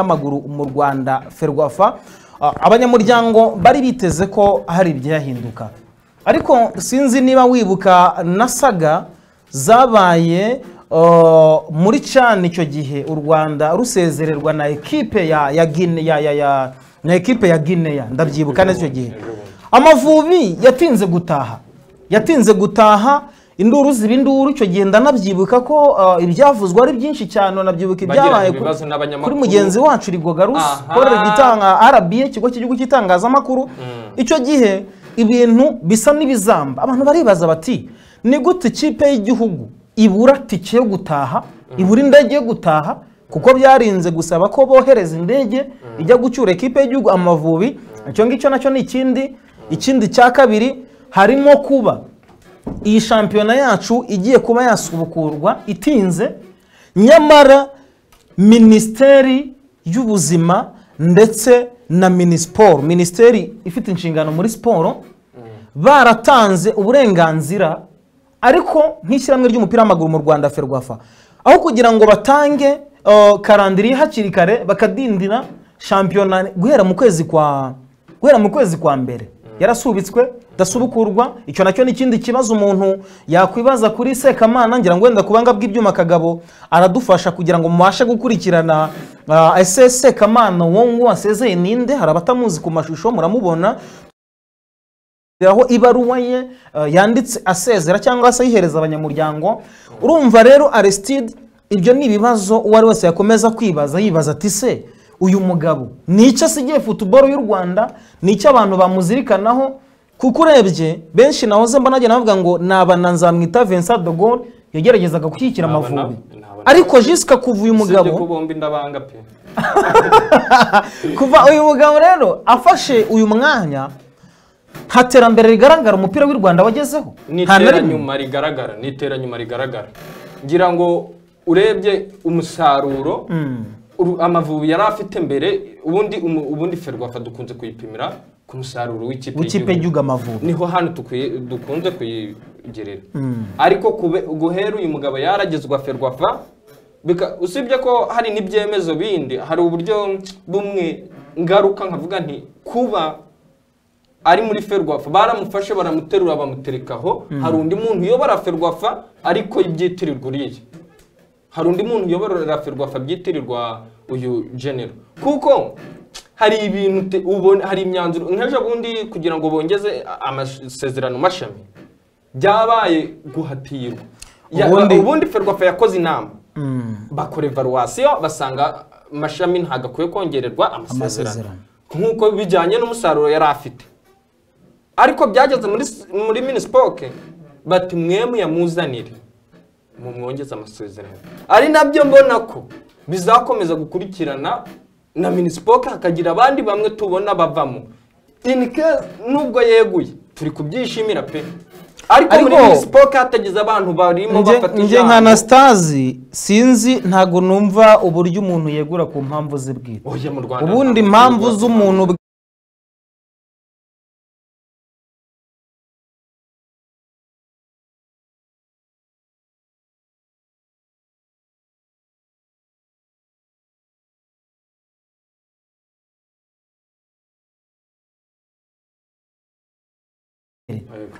w'amaguru mu rwanda ferwafa Ah, abanyamuryango bari biteze ko hari ibyahinduka ariko sinzi niba wibuka nasaga zabaye ah, muri cani icyo gihe u rwanda rusezererwa na ekipe ya ya Guinea- ya ya ya na ekipe ya gineya ndabyibuka neza icyo gihe amavubi yatinze gutaha yatinze gutaha induru ziba induru icyo gihe ndanabyibuka ko ah, ibyavuzwe ari byinshi cyane unabyibuka Bagiranye ibyabaye ku- ibibazo n'abanyamakuru. kuri mugenzi wacu rigoga rusi Aha. korera igitanga RBA ikigo cy'igihugu cy'itangazamakuru icyo gihe ibintu bisa n'ibizamba abantu baribaza bati ni gute ikipe y'igihugu ibura tike yo gutaha ibura indege yo gutaha kuko byarinze gusaba ko bohereza indege ijya gucyura ikipe y'igihugu amavubi icyo ngicyo nacyo ni ikindi ikindi cya kabiri harimo kuba iyi shampiyona yacu igiye kuba yasubukurwa itinze nyamara minisiteri y'ubuzima ndetse na minisiporo minisiteri ifite inshingano muri siporo baratanze uburenganzira ariko nk'ishyirahamwe ry'umupira w'amaguru mu rwanda ferwafa aho kugira ngo batange uh, karandiriye hakiri kare bakadindira shampiyona guhera mu kwezi kwa guhera mu kwezi kwa mbere yarasubitswe idasubukurwa icyo nacyo ni ikindi kibazo umuntu yakwibaza kuri sekamana ngira ngo wenda kubanga bw'ibyuma kagabo aradufasha kugira ngo mubashe gukurikirana uh, ese sekamana uwo nguwo wasezeye ninde hari abatamuzi ku mashusho muramubona aho ibaruwa ye eh, yanditse asezera cyangwa se ayihereza abanyamuryango urumva rero aristide ibyo ni ibibazo uwo ari wese yakomeza kwibaza yibaza ati se uyu mugabo ni icyo asigiye futuboro y'u rwanda ni icyo abantu bamuzirikanaho kuko urebye benshi nahoze mbona agenda bavuga ngo ni abana nzamwita Vincent de Gaulle yageragezaga gushyigikira Ni abana- amavubi ni abana. ariko jisika kuva uyu mugabo Usibye ko bombi ndabanga pe kuva uyu mugabo rero afashe uyu mwanya nta terambere rigaragara umupira w'u rwanda wagezeho ni Nta na rimwe. iteranyuma rigaragara ni iteranyuma rigaragara ngira ngo urebye umusaruro uru- amavubi yari afite mbere ubundi umu- ubundi ferwafa dukunze kuyipimira ku musaruro w'ikipe w'ikipe y'igihugu. y'igihugu amavubi niho hano tukwiye- dukunze kuyigerera ariko kube- guhera uyu mugabo yaragezwa ferwafa bika- usibye ko hari n'ibyemezo bindi hari uburyo bumwe ngaruka nkavuga nti kuba ari muri ferwafa baramufashe baramuterura bamuterekaho hari undi muntu uyobora ferwafa ariko ibyitirirwa uriya hari undi muntu uyoborera ferwafa byitirirwa uyu genero kuko hari ibintu te- ubona- hari imyanzuro nk'ejo bundi kugira ngo bongeze amasezerano mashami byabaye guhatirwa Ya- Ubundi- ubundi ferwafa yakoze inama bakora evaluwasiyo basanga mashami ntabwo akwiye kongererwa amasezerano Amasezerano. nk'uko bijyanye n'umusaruro yari afite ariko byageze muri muri minisipoke bati mwemwe yamuzanire mu mwongeze amasezerano ari nabyo mbona ko bizakomeza gukurikirana na minisipoke hakagira abandi bamwe tubona bavamo in case nubwo yeguye turi kubyishimira pe ariko muri Ariko- minisipoke hatagize abantu barimo Nge- bafata nge nka anasitazi sinzi ntabwo numva uburyo umuntu yegura ku mpamvu ze bwite Oya, mu Rwanda ubundi ntabwo impamvu tubigura. z'umuntu bwite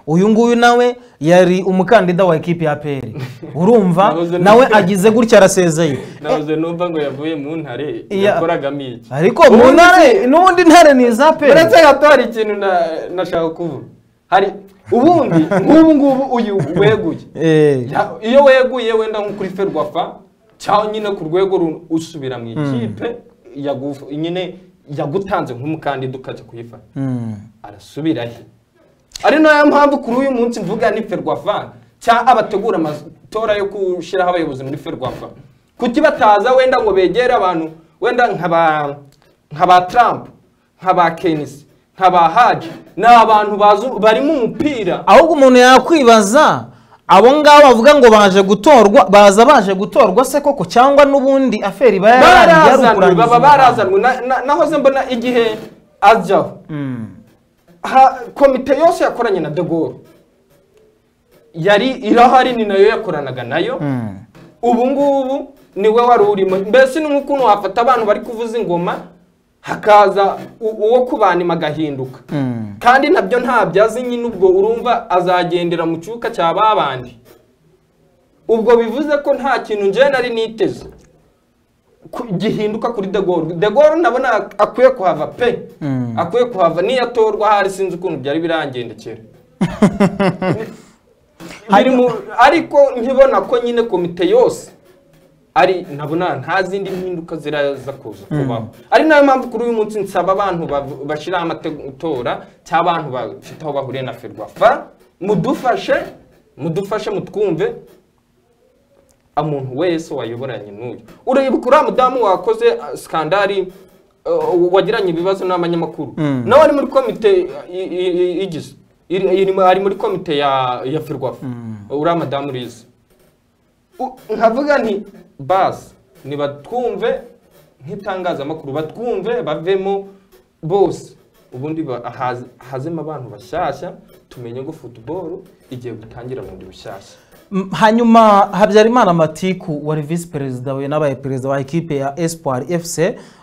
uyu nguyu nawe yari umukandida wa ekipi ya peri urumva Nahoze nawe numva- agize gutya arasezeye nabuze numva ngo yavuye mu ntare Iya. yakoragamo iki ariko mu ntare n'ubundi ntare ni iza peri uretse gato hari ikintu na- nashaka kuvuga hari ubundi nk'ubu ngubu uyu weguye Eh, Ya- iyo weguye wenda nko kuri ferwafa cyangwa nyine ku rwego ru- usubira mu ikipe yagu- nyine yagutanze nk'umukandida ukajya kuyifata mm. arasubira he ari nayo mpamvu kuri uyu munsi mvuga ni ferwafa cyangwa abategura amatora yo gushyiraho abayobozi muri ferwafa kuki bataza wenda ngo begere abantu wenda nka ba nka ba Trump nka ba Kenisi nka ba Haji ni abantu bazi bari mu mupira ahubwo umuntu yakwibaza abo ngabo bavuga ngo baje gutorwa baza baje gutorwa se koko cyangwa n'ubundi aferi iba yarangiye ari barazanwe ukurangiza baba umuhango. barazanwe Na- na- nahoze mbona igihe ajyaho Ha- komite yose yakoranye na de Gaulle yari irahari ni nayo yakoranaga nayo ubu ngubu niwe wari urimo mbese ni nk'ukuntu wafata abantu bari kuvuza ingoma hakaza u- uwo kubanima agahinduka kandi nabyo ntabyazi nyine ubwo urumva azagendera mu cyuka cya babandi ubwo bivuze ko nta kintu njyewe nari niteze ku- gihinduka kuri de Gaulle de Gaulle ndabona ak- akwiye kuhava pe akwiye kuhava niyatorwa hari sinzi ukuntu byari birangendekera Biri mu- ariko nkibona ko nyine komite yose ari nabona nta zindi mpinduka ziraza kuza kubaho ari nayo mpamvu kuri uyu munsi nsaba abantu bav- bashyiraho amatora cyangwa abantu bafite aho bahuriye na ferwafa mudufashe mudufashe mutwumve umuntu wese wayoboranye n'uyu ureba uriya mudamu wakoze ah, skandari ah, wagiranye ibibazo n'abanyamakuru nawe ari muri komite i- i- i- igize iri- irimo- ari muri komite ya ya firwafa uriya madamu urizi U- nkavuga nti basi nibatwumve nk'itangazamakuru batwumve bavemo bose ubundi ba- haze- hazemo abantu bashyashya tumenye ngo futuboro igiye gutangira bundi bushyashya Mm, hanyuma habyarimana matiku wari visi perezida we n'abaye perezida wa ekipe ya espoir fc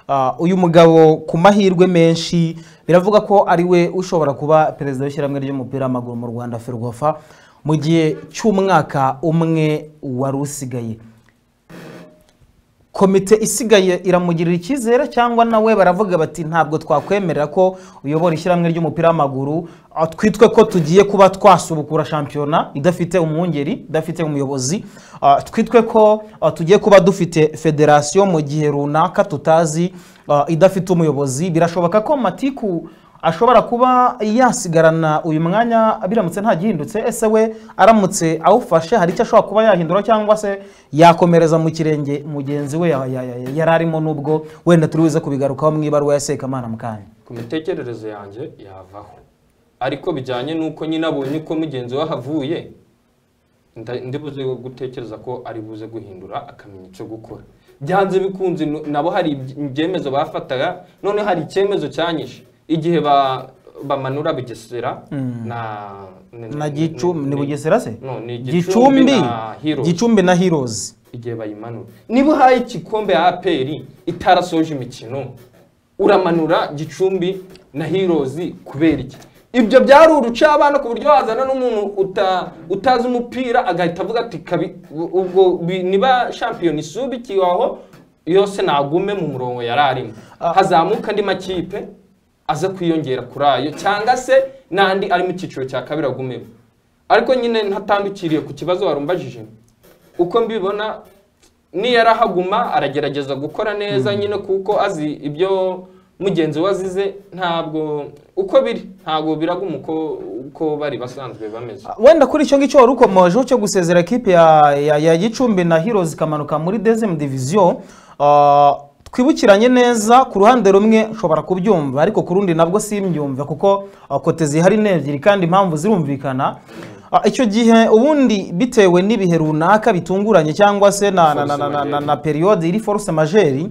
Ah, uyu mugabo ku mahirwe menshi biravuga ko ari we ushobora kuba perezida w'ishyirahamwe ry'umupira w'amaguru mu rwanda ferwafa mu gihe cy'umwaka umwe wari usigaye komite isigaye iramugirira icyizere cyangwa nawe baravuga bati ntabwo twakwemerera ko uyobora ishyirahamwe ry'umupira w'amaguru ah, twitwe ko tugiye kuba twasubukura shampiyona idafite umwungeri idafite umuyobozi ah, twitwe ko ah, tugiye kuba dufite federasiyo mu gihe runaka tutazi ah, idafite umuyobozi birashoboka ko matiku ashobora kuba yasigarana uyu mwanya biramutse ntagihindutse ese we aramutse awufashe hari icyo ashobora kuba yahindura cyangwa se yakomereza mu kirenge mugenzi we ya- ya- ya- yari arimo n'ubwo wenda turi buze kubigarukaho mu ibaruwa ya sekamana mu kanya ku mitekerereze yanjye yavaho ariko bijyanye n'uko nyine abonye uko mugenzi we ahavuye nda- ndibuze gutekereza ko ari buze guhindura akamenya icyo gukora byanze bikunze nu- nabo hari ibye- ibyemezo bafataga none hari icyemezo cyanyishe igihe ba- bamanura bugesera na na gicumbi ni bugesera se No, ni Gicumbi gicumbi na Heroes. gicumbi na heroes igihe bayimanura niba uhaye igikombe ya aperi itarasoje imikino uramanura gicumbi na hirozi kubera iki ibyo byari urucabana ku buryo wazana n'umuntu uta- utazi umupira agahita avuga ati "Kabi- u- ubwo bi- niba shampiyona isubikiwe aho yose nagume mu murongo yari arimo hazamuka andi makipe aza kwiyongera kuri ayo cyangwa se n'andi ari mu cyiciro cya kabiri agumemo ariko nyine ntatandukiriye ku kibazo warumbajije uko mbibona niyarahaguma aragerageza gukora neza nyine kuko azi ibyo mugenzi we azize ntabwo uko biri ntabwo biraguma uko uko bari basanzwe bameze wenda kuri icyo ngicyo wari ukomojeho cyo gusezera ekipe ya, ya, ya gicumbi na heroes ikamanuka muri dezem diviziyo Ah, twibukiranye neza ku ruhande rumwe nshobora kubyumva ariko ku rundi nabwo simbyumva kuko ah, kote zihari ni ebyiri kandi impamvu zirumvikana Ah, icyo gihe ubundi bitewe n'ibihe runaka bitunguranye cyangwa se na, na, na, na, na, na, na periyode iri force majeri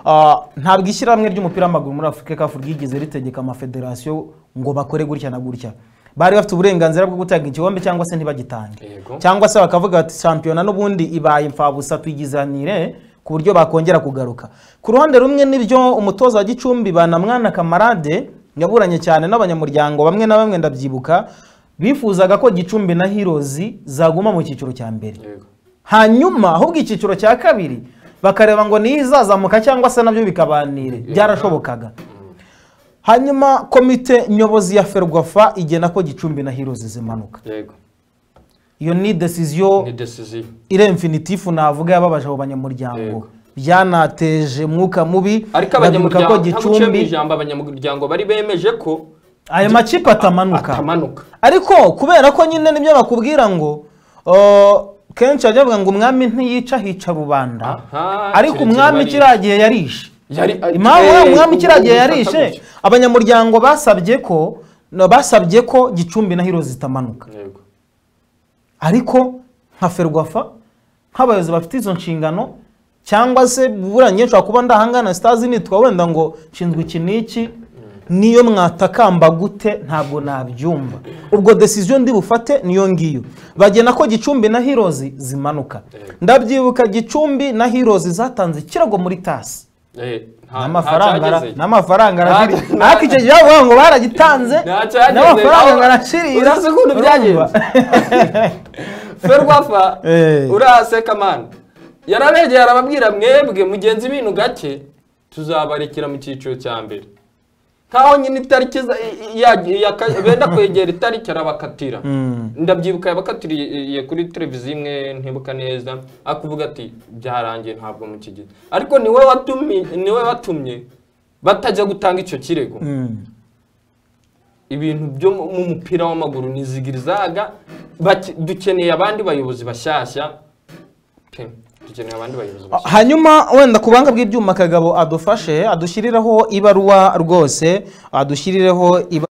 Ah, ntabwo ishyirahamwe ry'umupira w'amaguru muri afurika kafu ryigize ritegeka amafederasiyo ngo bakore gutya na gutya bari bafite uburenganzira bwo gutanga igikombe cyangwa se ntibagitange Yego. cyangwa se bakavuga bati shampiyona n'ubundi ibaye imfabusa tuyigizanire ku buryo bakongera kugaruka ku ruhande rumwe nibyo umutoza wa gicumbi banamwana kamarade yaburanye cyane n'abanyamuryango bamwe na bamwe ndabyibuka bifuzaga ko gicumbi na hirozi zaguma mu cyiciro cya mbere yego hanyuma ahubwo icyiciro cya kabiri bakareba ngo niyo izazamuka cyangwa se nabyo bikabanire byarashobokaga hanyuma komite nyobozi ya ferwafa igena ko gicumbi na hirozi zimanuka yego iyo ni desiziyo ni decisiyo irenfinitifu navuga yababaje abo banyamuryango Yego. byanateje mwuka mubi ariko ndabibuka abanyamuryango ko ntaguciye mu gicumbi ijambo abanyamuryango bari bemeje ko ayo makipe atamanuka atamanuka ariko kubera ko nyine nibyo bakubwira ngo o, kenshi bajya bavuga ngo umwami ntiyica hica rubanda Aha, ariko kirekire umwami bari- kiriya gihe yarishe yari impamvu eh, we umwami kiriya gihe ubwo yarishe ufata abanyamuryango basabye ko no, basabye ko gicumbi na hiro zitamanuka gutya. yego ariko nka ferwafa nk'abayobozi bafite izo nshingano cyangwa se buranye nshobora kuba ndahangana sitazi nitwa wenda ngo nshinzwe iki n'iki niyo mwatakamba gute ntabwo nabyumva ubwo desiziyo ndi bufate niyo ngiyo bagena ko gicumbi na hirozi zimanuka ndabyibuka gicumbi na hirozi zatanze ikirago muri tasi Eh, nta- n'amafaranga ara- ntacyageze. n'amafaranga arashiri Nta- ariko icyo gihe bavuga ngo baragitanze Ntacyageze, n'amafaranga aho- arashirira urazi ukuntu byagenze? ferwafa Eh. uraseka mani yarabegera arababwira mwebwe mugenzi ibintu gake tuzabarekera mu cyiciro cya mbere nkaho nyine itariki za- i- i- ya- ya- benda kwegera itariki arabakatira ndabyibuka yabakatiriye kuri televiziyo imwe ntibuka neza akuvuga ati byarangiye ntabwo mukigeze ariko niwe watumye niwe watumye batajya gutanga icyo kirego Mm. ibintu byo mu mu mupira w'amaguru ni zigirizaga bake- dukeneye abandi bayobozi bashyashya pe dukeneye abandi bayobozi bashyashya hanyuma wenda ku banga bw'ibyuma kagabo adufashe adushyirireho ibaruwa rwose adushyirireho ibaruwa